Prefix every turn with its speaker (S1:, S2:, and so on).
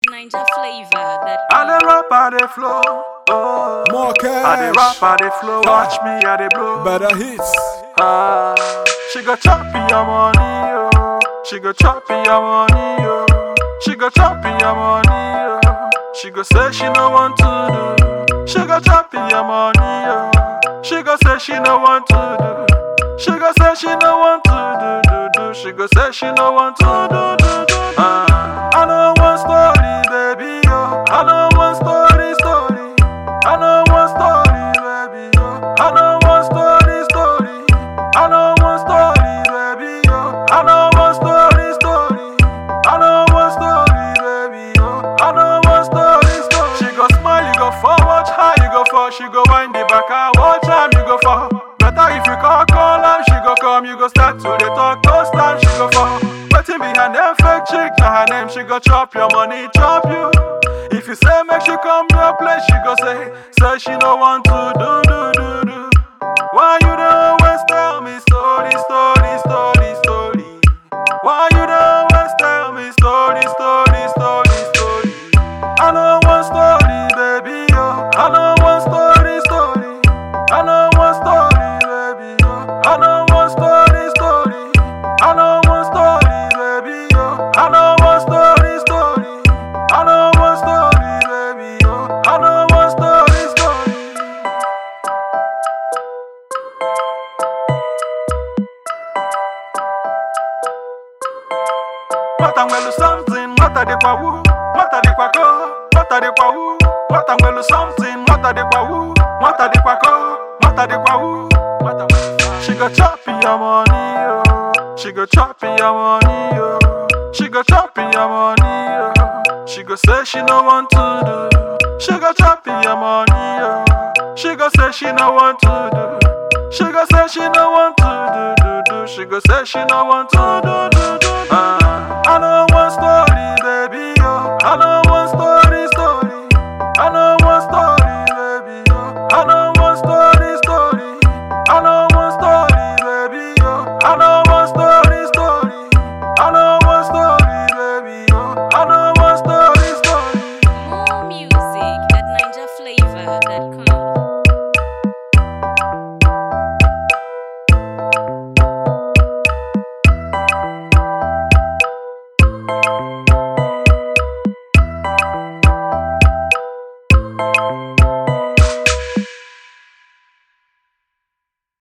S1: Ninja flavor that
S2: I dey rap, I dey flow. Oh.
S3: More
S2: I dey rap,
S3: cash,
S2: I dey flow. Watch me, I dey blow.
S3: better hits.
S2: Ah, she go chop your money, oh. She go chop your money, oh. She go chop your money, oh. She go say she no want to do. She go chop your money, oh. She go say she no want to do. She go say she no want to do, do, do. She go say she no want to do, do, do. Ah, I know one story, baby, oh. I know one story, story. I know one story, baby, oh. I know one story, story. I know one story, baby, oh. I know one story, story. I know one story, baby, oh. I know one story, story. She go smile, you go fall, watch how you go fall. She go wind the back, I watch time you go fall. Better if you call, call her, she go come, you go start to the talk, those time she go fall. Waiting behind them fake chick, now her name, she go chop your money, chop you. If you say make she come your place, she go say, say she no want to do, do, do, do. Why you don't always tell me story, story, story, story? Why you don't always tell me story, story, story, story? I know one story, baby, yo. I know one story, story. I know one story, baby, yo. I know one story, story. I know one story, baby, yo. I know one story, story. I know one story, baby, yo. I know one story, story. Matangwelu something, mata de kwa wu, mata de kwa ko, mata de kwa wu. Matangwelu something, mata de kwa wu, mata de kwa ko, mata de kwa wu. Matangwelu- She go chop your money, yo. She go chop your money, yo. She go chop your money, yo. She go say she no want to do. She go chop your money, yo. She go say she no want to do. She go say she no want to do, do, do. She go say she no want to do, do, do. Ah,